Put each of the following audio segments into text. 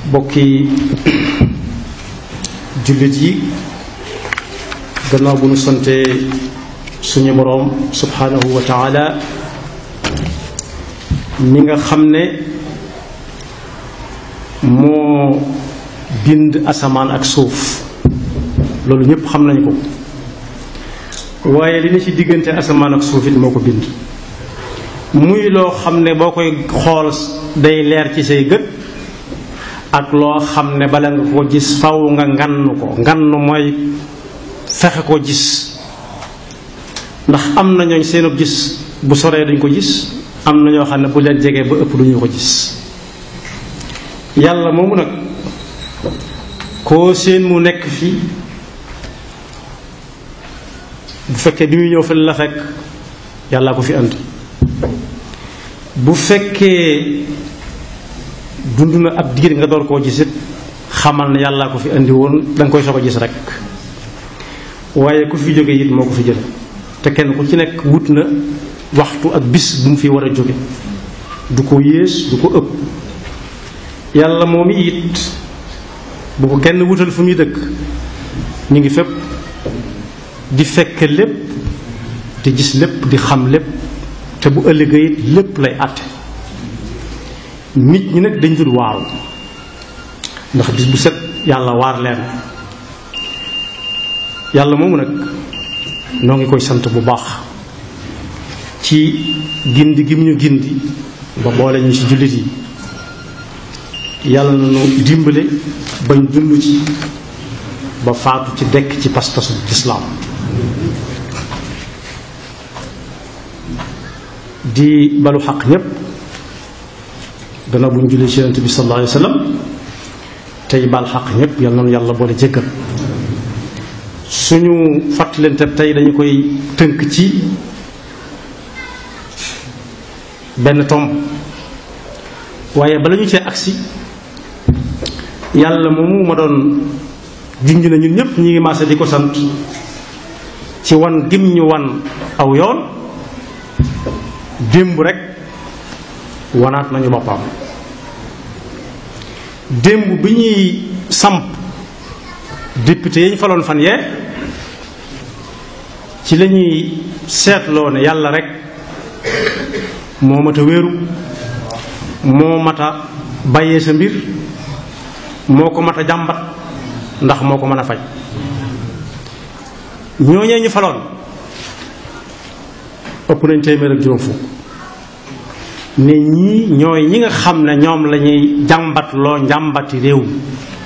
bokki jullit yi gannaaw bu ñu sante suñu boroom subhanahu wa taala mi nga xam ne moo bind asamaan ak suuf loolu ñépp xam nañ ko waaye li ne ci diggante asamaan ak suuf it moo ko bind muy loo xam ne boo koy xool day leer ci say gët ak loo xam ne bala nga ko gis faw nga ngann ko ngann mooy fexe ko gis ndax am na ñooñ seenub gis bu soree duñ ko gis am na ñoo xam ne bu leen jegee ba ëpp duñu ko gis yàlla moomu nag koo seen mu nekk fii bu fekkee bi muy ñëw fa la fekk yàllaa ko fi andi bu fekkee dund na ab diir nga door koo gisit xamal ne yàllaa ko fi indi woon danga koy soog a gis rek waaye ku fi jóge it moo ko fi jële te kenn ku ci nekk wut na waxtu ak bis bu mu fi war a jóge du ko yées du ko ëpp yàlla moom it bu ko kenn wutal fu muy dëkk ñu ngi fépp di fekk lépp di gis lépp di xam lépp te bu ëllëgee it lépp lay àtte nit ñi nag dañ dul waaru ndax bis bu set yàlla waar leen yàlla moomu nag noo ngi koy sant bu baax ci gindi gi mu ñu gindi ba boole ñu ci jullit yi yàlla na nu dimbale bañ dund ci ba faatu ci dekk ci pas-pasu lislaam di balu xaq ñépp gannaaw bu ñu jullee ci yonent bi sallallahu alayhi wa sallam tey bal xaq ñépp yal na nu yàlla boole jéggal suñu fàttalante tey dañu koy tënk ci benn tomb waaye bala ñu cee agsi yàlla moomu ma doon junj na ñun ñépp ñi ngi maase di ko sant ci wan gim ñu wan aw yoon démb rek wanaat nañu boppam démb bi ñuy samp député yi ñu faloon fan yee ci la ñuy seetloo ne yàlla rek moo mat a wéeru moo mat a bàyyee sa mbir moo ko mat a jàmbat ndax moo ko mën a faj ñooñee ñu faloon ëpp nañ téeméer ak juróom fukk ne ñii ñooy ñi nga xam ne ñoom lañuy jàmbat loo njàmbati réew mi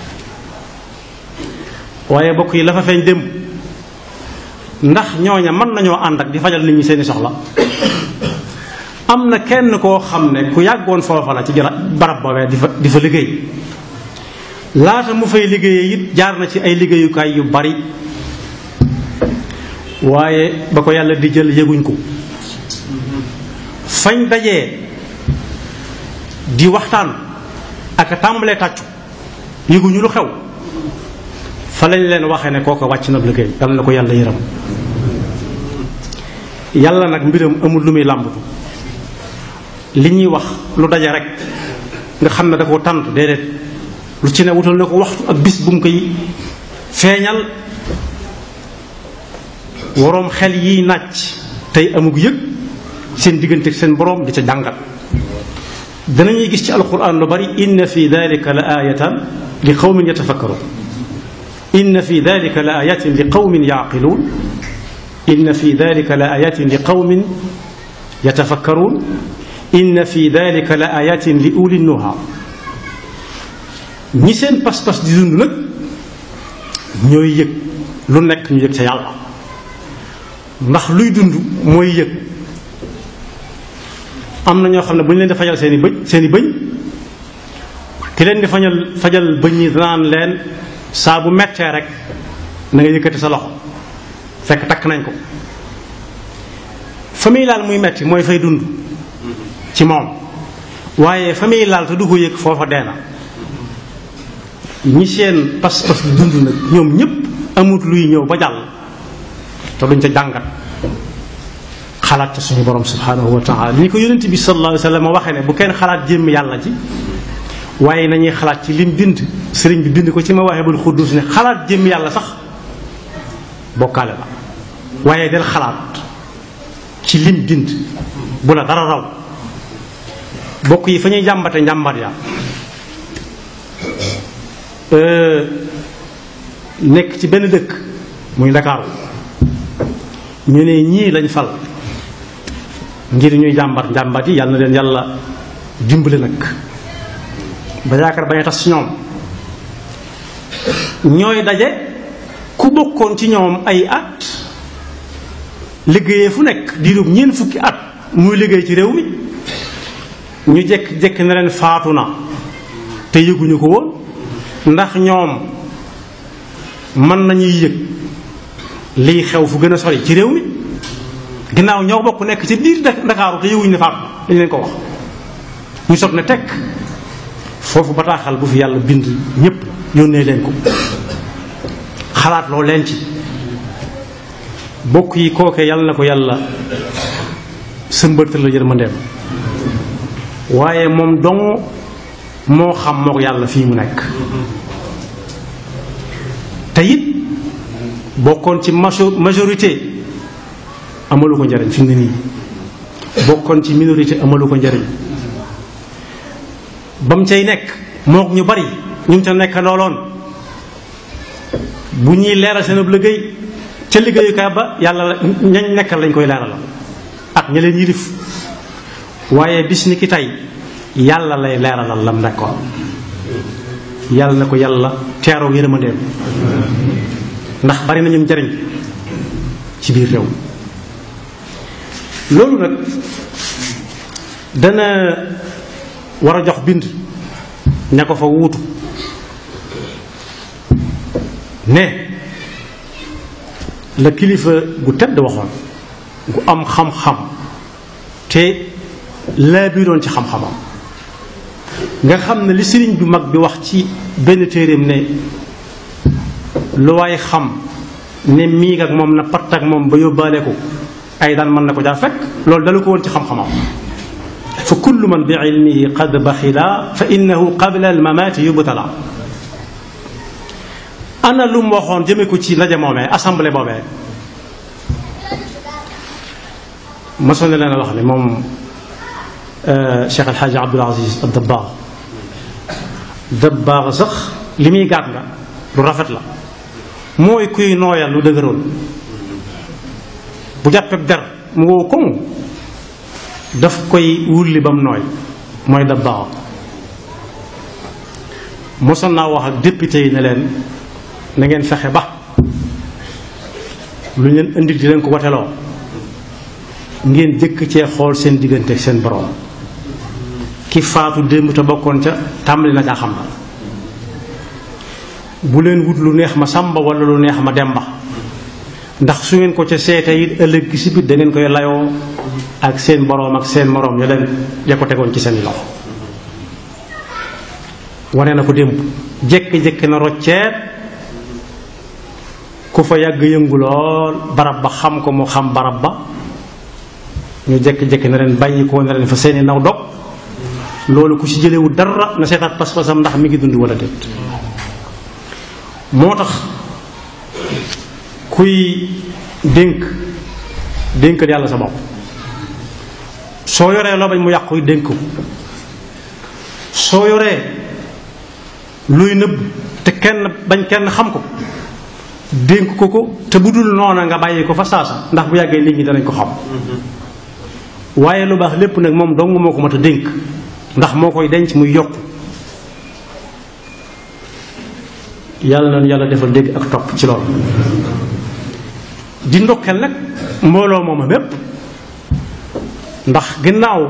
waaye bokk yi la fa feeñ démb ndax ñooña mën nañoo ànd ak di fajal nit ñi seeni soxla am na kenn koo xam ne ku yàggoon foofa la ci barab boobee di fa di fa liggéey laata mu fay liggéeyee it jaar na ci ay liggéeyukaay yu bari waaye ba ko yàlla di jël yëguñ ko fañ dajee di waxtaan ak tàmbalee tàccu yëguñu lu xew fa lañ leen waxee ne kooko wàcc na liggéey yàlla na ko yàlla yëram yàlla nag mbiram amul lu muy làmbatu li ñuy wax lu daje rek nga xam ne da ko tànt déedéet lu ci ne wutal na ko waxtu ak bis bu mu koy feeñal waroom xel yiy nàcc tey amug yëg seen diggante ak seen boroom di ca jàngat danañuy gis ci alquran lu bari inna fi dalika la ayatan li qawmin yatafakkarun inna fi dalika la ayatin li qawmin yaqiluun inna fi dalika la ayatin li qawmin yatafakkarun inna fi dalika la ayatin li uli nuha ñi seen pas-pas di dund nag ñooy yëg lu nekk ñu yëg ca yàlla ndax luy dund mooy yëg am na ñoo xam ne bu ñu leen di fajal seeni bëñ seeni bëñ ki leen di fajal fajal bëñ yi danaan leen saa bu mettee rek na nga yëkkati sa loxo fekk takk nañ ko fa muy laal muy metti mooy fay dund ci moom waaye fa muy laal te du ko yëg foofa dee na ñi seen pas-pas di dund nag ñoom ñépp amut luy ñëw ba jàll te duñ ca jàngat xalaat ca suñu borom subhanahu wa taala ni ko yonent bi sallallahu alayhi wa sallam waxee ne bu kenn xalaat jëmm yàlla ji waaye nañuy xalaat ci lim bind sëriñ bi bind ko ci ma waxee bul xuddus ne xalaat jëm yàlla sax bokkaale la waaye del xalaat ci lim bind bu la dara raw bokk yi fa ñuy jàmbate njàmbat ya nekk ci benn dëkk muy Ndakaaru ñu ne ñii lañ fal ngir ñuy jàmbat njàmbat yi yàlla na leen yàlla dimbale nag ba yaakaar bañ a tas ci ñoom ñooy daje ku bokkoon ci ñoom ay at liggéeyee fu nekk diirub ñeent fukki at muy liggéey ci réew mi ñu jekk jekk na leen faatu na te yëguñu ko woon ndax ñoom mën nañuy yëg liy xew fu gën a sori ci réew mi ginnaaw ñoo bokk nekk ci biir Ndakaaru te yëguñu ne faatu dañ leen ko wax ñu soog ne tekk foofu bataaxal bu fi yàlla bind ñépp yónnee leen ko xalaat loo leen ci bokk yi kooke yàlla na ko yàlla sëmbërtal la yërmandeem waaye moom dong moo xam moo ko yàlla fii mu nekk te it bokkoon ci majorité amalu ko njariñ fi mu ne nii bokkoon ci minorité amalu ko njariñ ba mu cay nekk mook ñu bari ñu ngi ca nekk looloon bu ñuy leeral seen ab liggéey ca liggéeyukaay ba yàlla ñañ nekkal lañ koy leeral ak ña leen yilif waaye bis ni ki tey yàlla lay leeralal lam nekkoon yàlla na ko yàlla teeroo yërmandeem ndax bari nañu njariñ ci biir réew loolu nag dana war a jox bind ña ko fa wuutu ne la kilifa gu tedd waxoon gu am xam-xam te laa biiroon ci xam-xamam nga xam ne li sëriñ bu mag bi wax ci benn téeréem ne lu waay xam ne miig ak moom na patt ak moom ba yóbbaale ko ay daan mën na ko jaa fekk loolu dalu ko woon ci xam-xamam fa kullu man bi ilmihi qad baxila fa innahu qabla al mamaati yubtala ana lu mu waxoon jëme ko ci ndaje moomee assemblée boobee mosoon na leen a wax ne moom Cheikh El Hadj Abdoul Aziz Dabakh Dabakh sax li muy gàtt nga lu rafet la mooy kuy nooyal lu dëgëroon bu jàppee der mu wow koŋ daf koy wulli ba mu nooy mooy Dabakh mosoon naa wax ak député yi ne leen na ngeen fexe ba lu ñu leen indi di leen ko wateloo ngeen jëkk cee xool seen diggante ak seen borom ki faatu démb te bokkoon ca tàmbali na caa xam na bu leen wut lu neex ma sàmba wala lu neex ma demba ndax su ngeen ko ca seete it ëllëg gi si biir da ngeen koy layoo ak seen boroom ak seen moroom ya leen ya ko tegoon ci seen loxo wane na ko démb jékki-jékki na rocceet ku fa yàgg yëngu lool barab ba xam ko mu xam barab ba ñu jékki-jékki na leen bàyyi ko na leen fa seeni naw dog loolu ku ci jëlewu dara na seetaat pas-pasam ndax mi ngi dund wala déet moo tax kuy dénk dénkal yàlla sa bopp soo yoree loo bañ mu yàqu dénk ko soo yoree luy nëbb te kenn bañ kenn xam ko dénk ko ko te bu dul noona nga bàyyi ko fa saasa ndax bu yàggee nit ñi danañ ko xam waaye lu baax lépp nag moom dong moo ko mat a dénk ndax moo koy denc muy yokk yàlla na yàlla defal dégg ak topp ci loolu di ndokkeel nag mbooloo mooma mépp ndax ginnaaw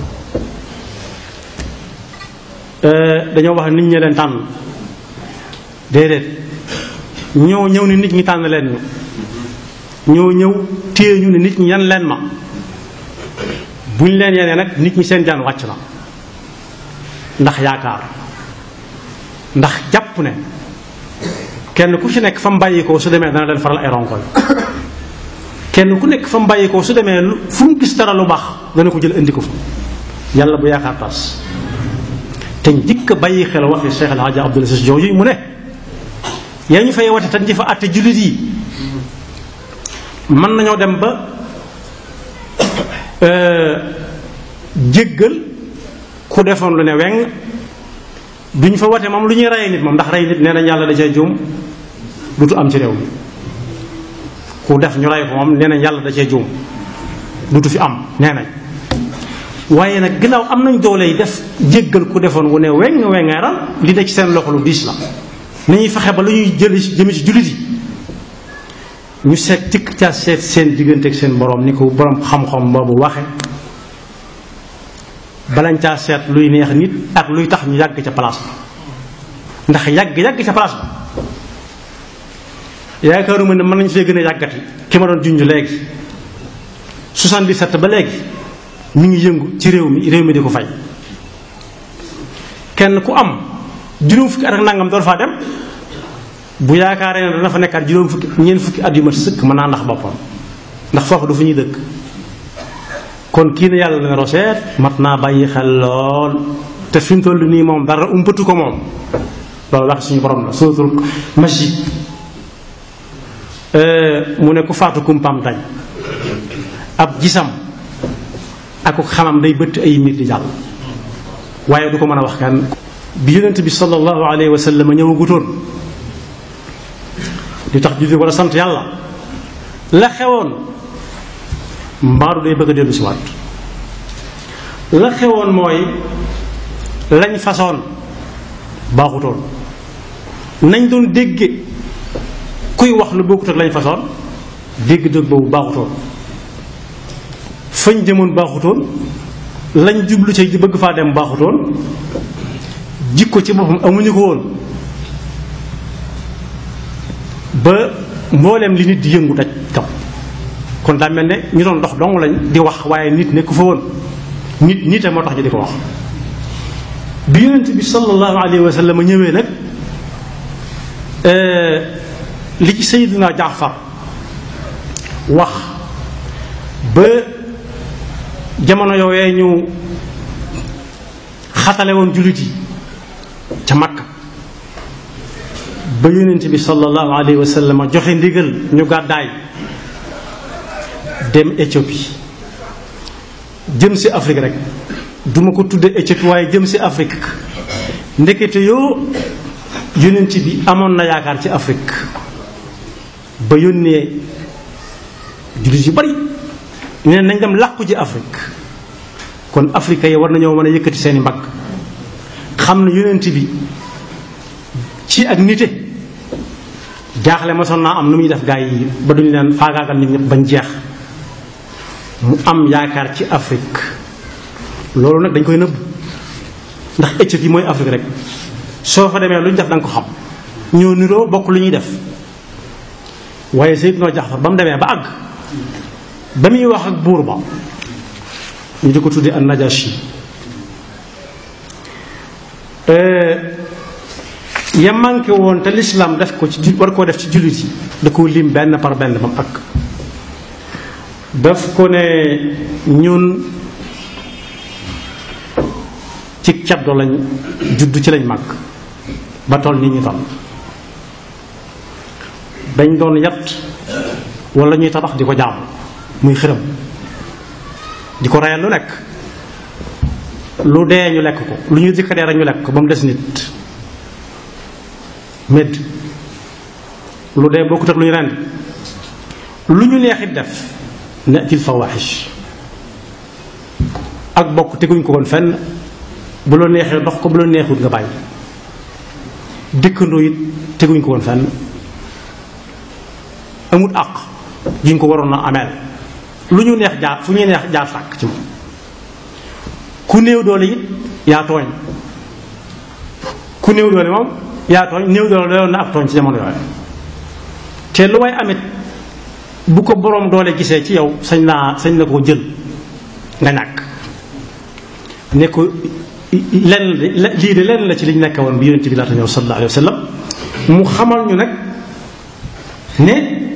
dañoo wax nit ñi leen tànn déedéet ñoo ñëw ni nit ñi tànn leen ñu ñoo ñëw téye ñu ne nit ñi yan leen ma buñ leen yenee nag nit ñi seen jaan wàcc na ndax yaakaar ndax jàpp ne kenn ku ci nekk fa mu bàyyikoo su demee dana leen faral ay ronkoñ kenn ku nekk fa mu bàyyikoo su demee fu mu gis dara lu baax dana ko jël indi ko fa yàlla bu yaakaar tas te njëkk a bàyyi xel waxi Cheikh El Hadj Abdoul Aziz jooju mu ne yaa ñu fay wate te di fa àtte jullit yi mën nañoo dem ba jéggal ku defoon lu ne weng duñ fa wate moom lu ñuy rey nit moom ndax rey nit nee nañ yàlla da cee juum dutu am ci réew mi ku def ñu rey ko moom nee nañ yàlla da cee juum dutu fi am nee nañ waaye nag ginnaaw am nañ doole yi def jéggal ku defoon wu ne weng wengeeral li ne ci seen loxo lu diis la ni ñuy fexe ba lu ñuy jëli jëme ci jullit yi ñu seet tikk ca seet seen diggante ak seen borom ni ko borom xam-xam boobu waxe balañ caa seet luy neex nit ak luy tax ñu yàgg ca place ba ndax yàgg yàgg ca place ba yaakaaruma ne mën nañ fee gën a yàggati ki ma doon junj léegi 77 ba léegi mi ngi yëngu ci réew mi réew mi di ko fay kenn ku am juróom fukki at ak nangam door faa dem bu yaakaaree ne dana fa nekkaat juróom fukki ñeent fukki at yu mat sëkk mën naa ndax boppam ndax foofu du fu ñuy dëkk kon kii ne yàlla dana roseet mat naa bàyyi xel lool te fi mu toll nii moom dara umpatu ko moom loolu wax suñu borom la suratul masjid mu ne ku faatu kumpam dañ ab gisam ak xamam day bëtt ay mbir di jàll waaye du ko mën a wax kenn bi yonent bi sallallahu alayhi wa sallam ñëwagutoon li tax julli war a sant yàlla la xewoon mbaaru day bëgg a dellu si waat la xewoon mooy lañ façon baaxutoon nañ doon dégge kuy wax lu bokkut ak lañ façon dégg dëgg boobu baaxutoon fañ jëmoon baaxutoon lañ jublu ci di bëgg faa dem baaxutoon jikko ci boppam amuñu ko woon ba mbooleem li nit di yëngu daj kaw kon daa mel ne ñu doon dox dong lañ di wax waaye nit nekku fa woon nit nite moo tax ñu di ko wax bi yonent bi sallallahu alayhi wa sallam ñëwee nag li ci Seydina Jaafar wax ba jamono yooyee ñu xatale woon jullit yi ca Makka ba yonent bi sallallahu alayhi wa sallam joxe ndigal ñu gàddaay dem Éthiopie jëm si Afrique rek duma ko tudde Éthiopie waaye jëm si Afrique ndekete yoo yonent bi amoon na yaakaar ci Afrique ba yónnee jullit yu bari nee nañ dem làqu ji Afrique kon Afrique yi war nañoo mën a yëkkati seeni mbagg xam ne yonent bi ci ak nite jaaxle ma son naa am nu muy def gaa yi ba duñu leen faagaagal nit ñëpp bañ jeex mu am yaakaar ci Afrique loolu nag dañ koy nëbb ndax Éthiopie mooy Afrique rek soo fa demee lu ñu def da nga ko xam ñoo niroo bokk lu ñuy def waaye Seydina Jaafar ba mu demee ba àgg ba muy wax ak buur ba ñu di ko tuddee an Najashi ya manqué woon te lislaam def ko ci war koo def ci jullit yi da koo lim benn par benn ba mu àgg daf ko ne ñun ci caddo lañ judd ci lañ màgg ba toll nii ñu toll dañ doon yat wala ñuy tabax di ko jaam muy xërëm di ko reyal lu nekk lu dee ñu lekk ko lu ñu jëkka dee rek ñu lekk ko ba mu des nit médd lu dee bokkut ak lu ñu rend lu ñu neexit def natil fawaxish ak bokk teguñ ko woon fenn bu la neexee dox ko bu la neexut nga bàyyi dëkkandoo it teguñ ko woon fenn amut àq jiñ ko waroon a ameel lu ñu neex jaar fu ñuy neex jaar sàkk ci moom ku néew doole it yaa tooñ ku néew doole moom yaa tooñ néew doole doyoon na ak tooñ ci jamono yooyu te lu way amit bu ko boroom doole gisee ci yow sañ naa sañ na koo jël nga ñàkk ne ko lenn lii de lenn la ci liñ nekk woon bi yonent bi laata ñëw sallallahu alayhi wa sallam mu xamal ñu nag ne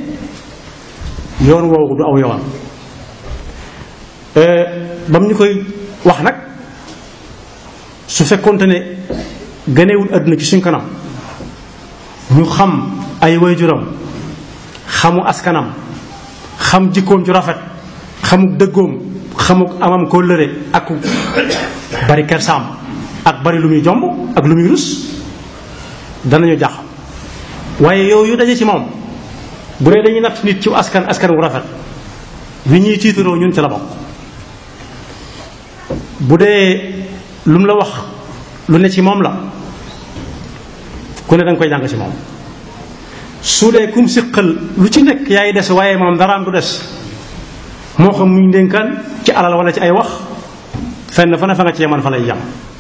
yoon woowu du aw yoon ba mu ñu koy wax nag su fekkonte ne ganewul àdduna ci suñ kanam ñu xam ay waajuram xamu askanam xam jikkoom ju rafet xamuk dëggoom xamuk amam kóllëre ak bari kersaam ak bari lu muy jomb ak lu muy rus danañu jax waaye yooyu daje ci moom bu dee dañuy natt nit ci askan askan wu rafet wi ñuy tiitaroo ñun ci la bokk bu dee lu mu la wax lu ne ci moom la ku ne danga koy jàng ci moom su dee kum siqal lu ci nekk yaay des waaye moom daraam du des moo xam muy ndénkaan ci alal wala ci ay wax fenn fa ne fa nga ci yeman fa lay jam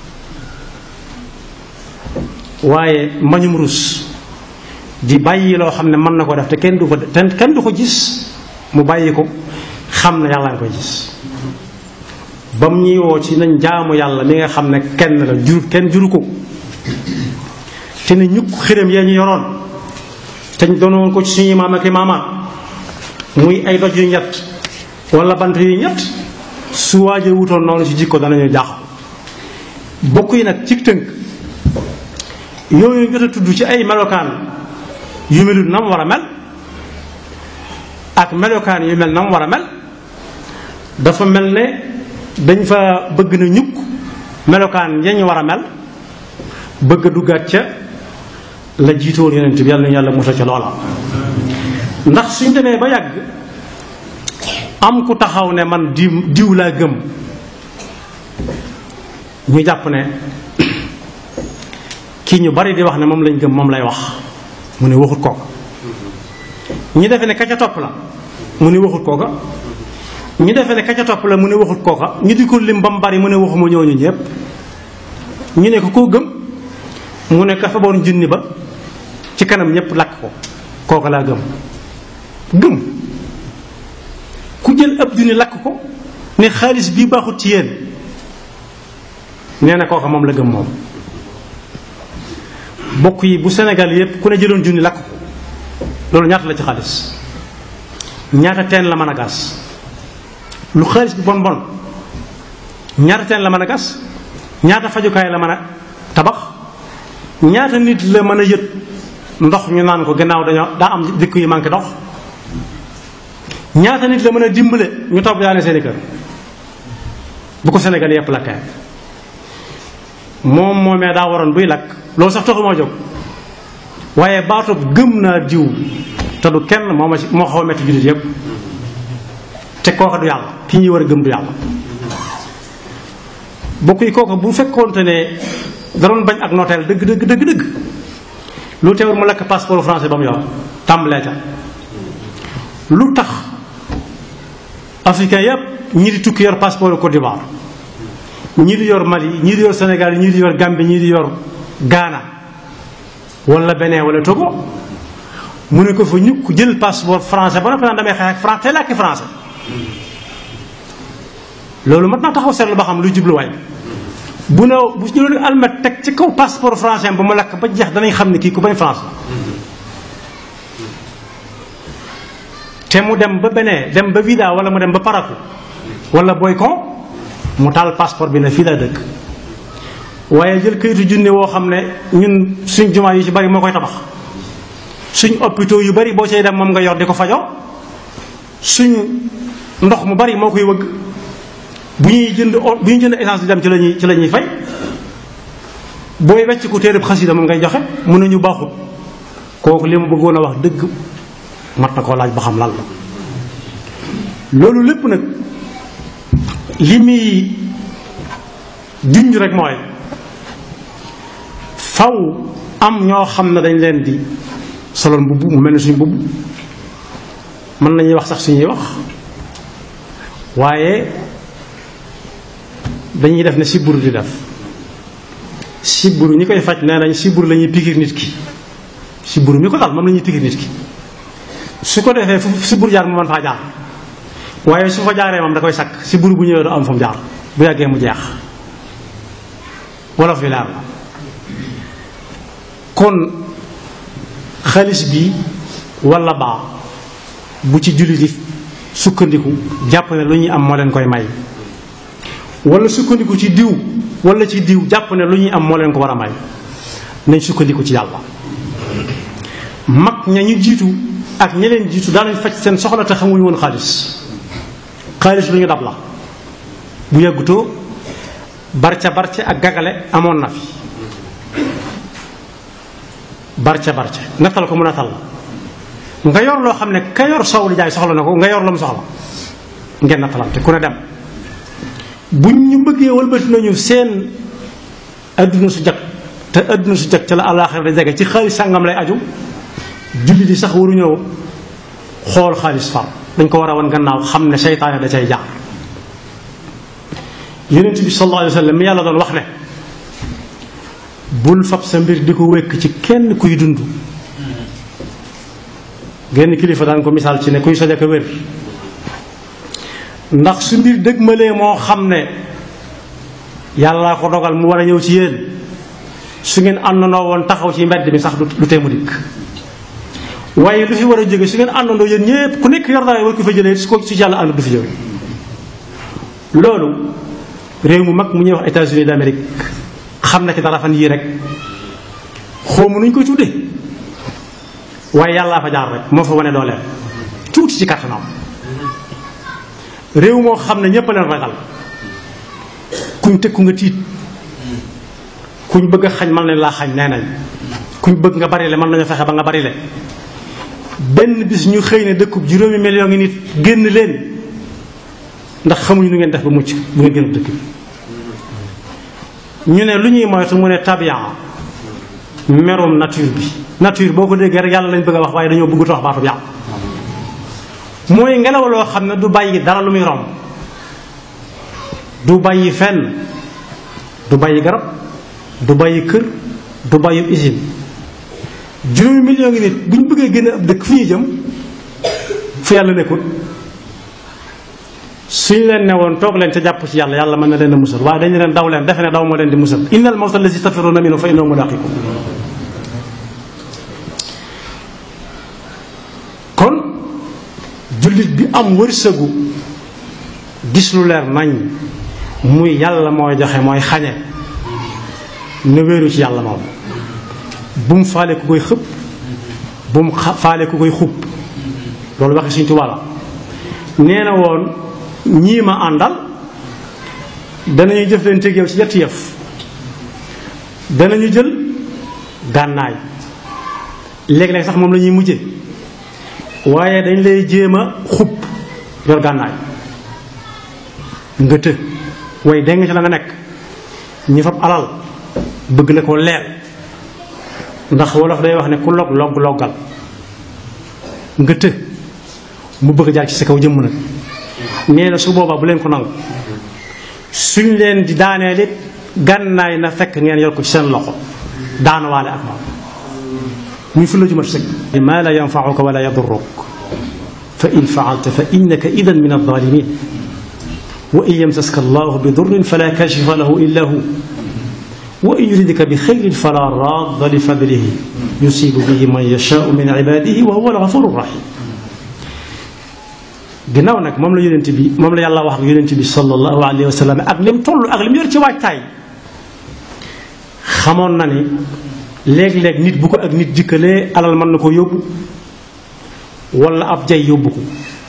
waaye mbañum rus di bàyyi loo xam ne mën na ko def te kenn du ko te kenn du ko gis mu bàyyi ko xam ne yàlla nga koy gis ba mu ñuy woo ci nañ jaamu yàlla mi nga xam ne kenn la jur kenn juru ko te ne ñukk xërëm yee ñu yoroon te ñu doonoon ko ci suñuy maam ak i maamaat muy ay doj yu ñett wala bant yu ñett su waajee wutoon noonu ci jikko danañu jaax bokk yi nag ci tënk yooyu jot a tudd ci ay melokaan yu melut na mu war a mel ak melokaan yu mel na mu war a mel dafa mel ne dañ fa bëgg na ñukk melokaan yañ war a mel bëgg a duggaat ca la jiitoon yonent bi yàlla na yàlla musal ca loola ndax suñ demee ba yàgg am ku taxaw ne man diw diw laa gëm ñu jàpp ne kii ñu bari di wax ne moom lañ gëm moom lay wax mu ne waxut kooka ñu defe ne ka ca topp la mu ne waxut kooka ñu defe ne ka ca topp la mu ne waxut kooka ñu di ko lim ba mu bari mu ne waxuma ñooñu ñëpp ñu ne ko koo gëm mu ne ka fa boon junni ba ci kanam ñëpp lakk ko kooka laa gëm gëm ku jël ab junni lakk ko ne xaalis bii baaxut ci yéen nee na kooka moom la gëm moom bokk yi bu Sénégal yépp ku ne jëloon junni lakk ko loolu ñaata la ci xaalis ñaata teen la mën a gas lu xaalis bi bon bon ñaata teen la mën a gas ñaata fajukaay la mën a tabax ñaata nit la mën a yët ndox ñu naan ko gannaaw dañoo daa am dëkk yu manqué ndox ñaata nit la mën a dimbale ñu topp yaane seeni kër bu ko Sénégal yépp lakkee moom moomee daa waroon buy lakk loolu sax taxu moo jóg waaye baatub gëm naa diw te du kenn moo ma ci moo xaw a metti jullit yépp te kooka du yàlla ki ñuy war a gëm du yàlla bokk yi kooka bu fekkoonte ne da doon bañ ak nooteel dëgg dëgg dëgg dëgg lu teewul mu lekk passeport français ba mu yor tàmbalee ca lu tax africain yépp ñi di tukki yor passeport Côte d'Ivoire ñii di yor Mali ñii di yor Sénégal ñii di yor Gambie ñii di yor Ghana wala Bénin wala Togo mu ne ko fa ñukk jël passeport français ba noppi naan damay xeex ak France te làkki français loolu mat naa taxaw seetlu ba xam luy jubluwaay bu ne bu jëloon almet teg ci kaw passeport français ba mu lakk ba jeex danañ xam ne kii ku bañ France te mu dem ba Bénin dem ba Vida wala mu dem ba Parakou wala Boycon mu taal passeport bi ne fii laa dëkk waaye jël kayitu junne woo xam ne ñun suñ jumaa yu ci bari moo koy tabax suñ hôpitaux yu bari boo cay dem moom nga yor di ko fajoo suñ ndox mu bari moo koy wëgg bu ñuy jënd bu ñuy jënd essence di dem ci lañuy ci la ñuy fay booy wecc ku téereb xasida moom ngay joxe mun nañu baaxut kooku li mu bëggoon a wax dëgg mat na koo laaj ba xam lan la loolu lépp nag li muy junj rek mooy faw am ñoo xam ne dañ leen di solol mbubb mu mel ne suñ mbubb mën nañuy wax sax suñuy wax waaye dañuy def ne siburu di def siburu ñi koy faj nee nañ siburu la ñuy pikir nit ki siburu mi ko dal moom la ñuy pikir nit ki su ko defee fu siburu jaar mu mën faa jaar waaye su fa jaaree moom da koy sakk siburu bu ñëwee du am fa mu jaar bu yàggee mu jeex wolof bi leer la kon xaalis bi walla baa bu ci julli di sukkandiku jàpp ne lu ñuy am moo leen koy may walla sukkandiku ci diw wala ci diw jàpp ne lu ñuy am moo leen ko war a may nañ sukkandiku ci yàlla mag ña ñu jiitu ak ña leen jiitu daanañ faj seen soxla te xamuñu woon xaalis xaalis lu ñu dab la bu yàggutoo barca barca ak gagale amoon na fi barca barca nattal ko mu nattal la nga yor loo xam ne ka yor soow li jaay soxla na ko nga yor la mu soxla ngeen nattalante ku ne dem buñ ñu bëggee wëlbati nañu seen adduna su jag te adduna su jag ca la àllaaxira da jege ci xaalis sàngam lay aju julli di sax waruñoo xool xaalis far dañ ko war a wan gannaaw xam ne seytaane da cay jaar yonent bi sallallahu alayhi wa sallam mi yàlla doon wax ne bul fab sa mbir di ko wekk ci kenn kuy dund genn kilifa daan ko misaal ci ne kuy soj ak a wér ndax su mbir dëgmalee moo xam ne yàllaa ko dogal mu war a ñëw ci yéen su ngeen àndandoo woon taxaw ci mbedd mi sax du tee mu dikk waaye lu fi war a jóge su ngeen àndandoo yéen ñépp ku nekk yor dara war ko fa jëlee su ko su yàlla ànd du fi jóge loolu réew mu mag mu ñuy wax États-Unis d'Amérique xam na ci dara fan yii rek xawma nuñ koy tuddee waaye yàllaa fa jaar rek moo fa wane dooleel tuuti ci kattanam réew moo xam ne ñépp a leen ragal kuñ tëkku nga tiit kuñ bëgg a xañ mën nañ laa xañ nee nañ kuñ bëgg nga bari le mën nañu fexe ba nga bari le benn bis ñu xëy ne dëkkub juróomi million ngi nit génn leen ndax xamuñu nu ngeen def ba mucc bu ngeen génn dëkk bi ñu ne lu ñuy moytu mu ne tabian merum nature bi nature boo ko déggee rek yàlla lañ bëgg a wax waaye dañoo bëggut a wax baatu yàlla mooy ngelaw loo xam ne du bàyyi dara lu muy romb du bàyyi fenn du bàyyi garab du bàyyi kër du bàyyi usine juróomi million ngi nit bu ñu bëggee génn ab dëkk fu ñuy jëm fu yàlla nekkul suñ leen ne woon toog leen ca jàpp ci yàlla yàlla mën na leen a musal waaye dañu leen daw leen defe ne daw moo leen di musal innal mawta allazi tafirruuna minhu fa innahu mulaaqiikum kon jullit bi am wërsëgu gis lu leer nañ muy yàlla mooy joxe mooy xañe na wéeru ci yàlla moom bu mu faale ku koy xëpp bu mu faale ku koy xub loolu waxi Sëriñ Tuubaa la nee na woon ñii ma àndal danañu jëf leen teg yow ci ñetti yëf danañu jël gànnaay léeg-léeg sax moom la ñuy mujje waaye dañ lay jéem a xub yor gànnaay nga të way dégg nga ci la nga nekk ñi fab alal bëgg la ko leer ndax wolof day wax ne ku log log loggal nga të mu bëgg jaar ci sa kaw jëmm nag nee na su boobaa bu leen ko nangu suñ leen di daaneel it gànnaay na fekk ngeen yor ko ci seen loxo daanuwaale ak moom muy fu la jumat sëg ma la yanfauka wala yadurruk fa in faalta fa innaka idan min alzalimin wa in yamsaska allahu bi durrin fala kashifa lahu illa hu wa in yuridka bi xayrin fala radda li fadlihi yusibu bihi man yashaau min ibadihi wa huwa algafuru rahim ginnaaw nag moom la yonent bi moom la yàlla wax ak yonent bi sallallahu alayhi wa sallam ak lim toll ak lim yor ci waajtaay xamoon na ni léeg-léeg nit bu ko ak nit dikkalee alal mën na ko yóbbu wala ab jay yóbbu ko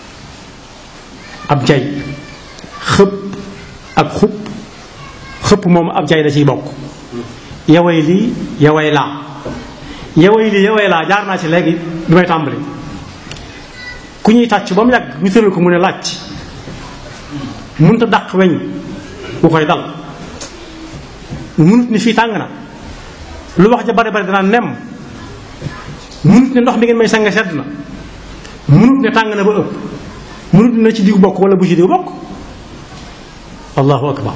ab jay xëpp ak xub xëpp moom ab jay da ciy bokk yaway lii yaway laa yaway lii yaway laa jaar naa ci léegi bi may tàmbali ku ñuy tàcc ba mu yàgg ñu tëral ko mu ne laaj mënut a dàq weñ bu koy dal mënut ni fii tàng na lu wax ja bari bari danaa nem mënut ne ndox mi ngeen may sang sedd na mënut ne tàng na ba ëpp mënut ne na ci diw bokk wala bu ci diw bokk allahu akbar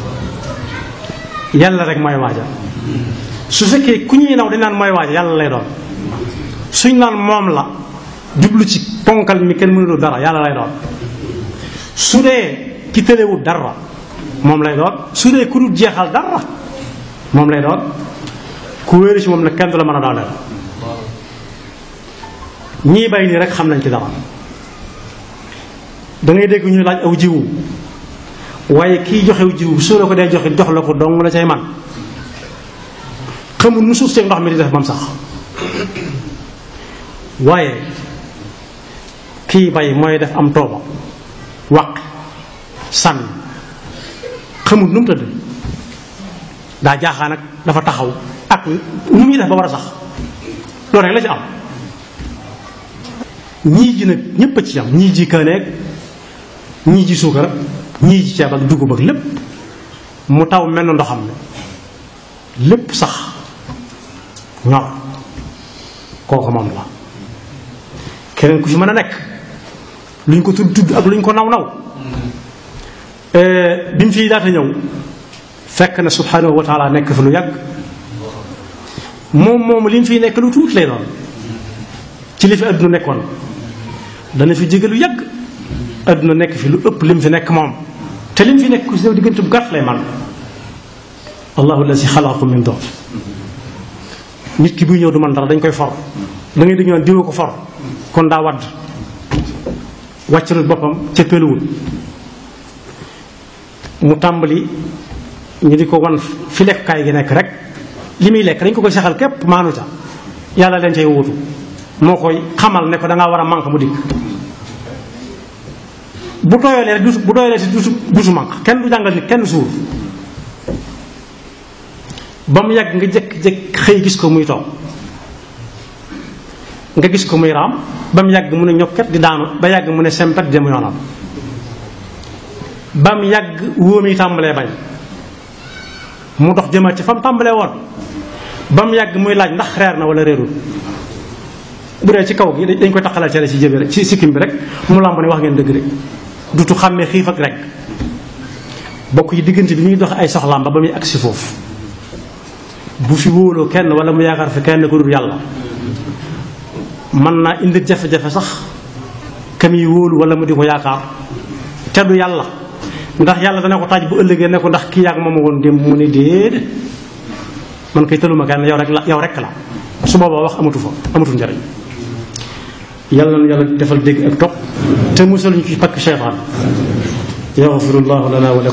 yàlla rek mooy waaja su fekkee ku ñuy naw dañ naan mooy waaja yàlla lay doon suñ naan moom la jublu ci ponkal mi kenn mënul dara yàlla lay doon su dee ki tëlewul dara moom lay doon su dee ku dul jeexal dara moom lay doon ku wéeru ci moom nag kenn du la mën a dooleel ñii bay nii rek xam nañ ci dara da ngay dégg ñu laaj aw jiwu waaye kiy joxew jiw su la ko dee joxe jox la ko dong la cay man xamul nu suuf seeg ndox mi di def bam sax waaye kii bay mooy def am tooba waq sànni xamul nu mu tëdd daa jaaxaa nag dafa taxaw ak nu muy def ba war a sax loolu rek la ci am ñii ji nag ñépp a ci am ñii ji kaaneeg ñii ji suukar ñii ji ceeb ak dugub ak lépp mu taw mel na ndoxam ne lépp sax ñor kooku moom la keneen ku fi mën a nekk lu ñu ko tudd tudd ak lu ñu ko naw naw bi mu fii daata ñëw fekk na subhanahu wa taala nekk fi lu yàgg moom moom li mu fiy nekk lu tuuti lay doon ci li fi àdduna nekkoon dana fi jege lu yàgg àdduna nekk fi lu ëpp li mu fi nekk moom te li mu fi nekk ku si ñëw diggante bu gàtt lay man allahu allazi xalaqakum min doof nit ki buy ñëw du man dara dañ koy for da ngay dégg naan diwa ko for kon daa wadd wàccalut boppam ca peluwul mu tàmbali ñu di ko wan fi lekkukaay gi nekk rek li muy lekk dañ ko koy saxal képp maanu ca yàlla leen cay wuutu moo koy xamal ne ko da ngaa war a manque mu dikk bu tooyalee rek du bu tooyalee si dusu dusu manque kenn du jàngal nit kenn suur ba mu yàgg nga jëkk-jëkk xëy gis ko muy toog nga gis ko muy raam ba mu yàgg mu ne ñokket di daanu ba yàgg mu ne sempet dem yoonam ba mu yàgg wóom yi tàmbalee bañ mu dox jëmaat ci fa mu tàmbalee woon ba mu yàgg muy laaj ndax reer na wala réerul bu dee ci kaw gi dañ koy taxalal cere ci jëbi rek ci sikkim bi rek mu làmb ne wax ngeen dëgg rek dutu xàmmee xiif ak rek bokk yi diggante bi ñuy dox ay soxlaam ba ba muy agsi foofu bu fi wóoloo kenn wala mu yaakaar fi kenn ku dul yàlla mën naa indi jafe-jafe sax kam yi wóolu wala mu di ko yaakaar te du yàlla ndax yàlla dana ko taaj bu ëllëgee ne ko ndax kii yàgg moom woon démb mu ne déedéet man koy tëluma kenn yow rek la yow rek la su boobaa wax amatu fa amatu njariñ yàlla na yàlla defal dégg ak topp te musal ñu ci pakk seytaan yaxfirullahu lana wa lakum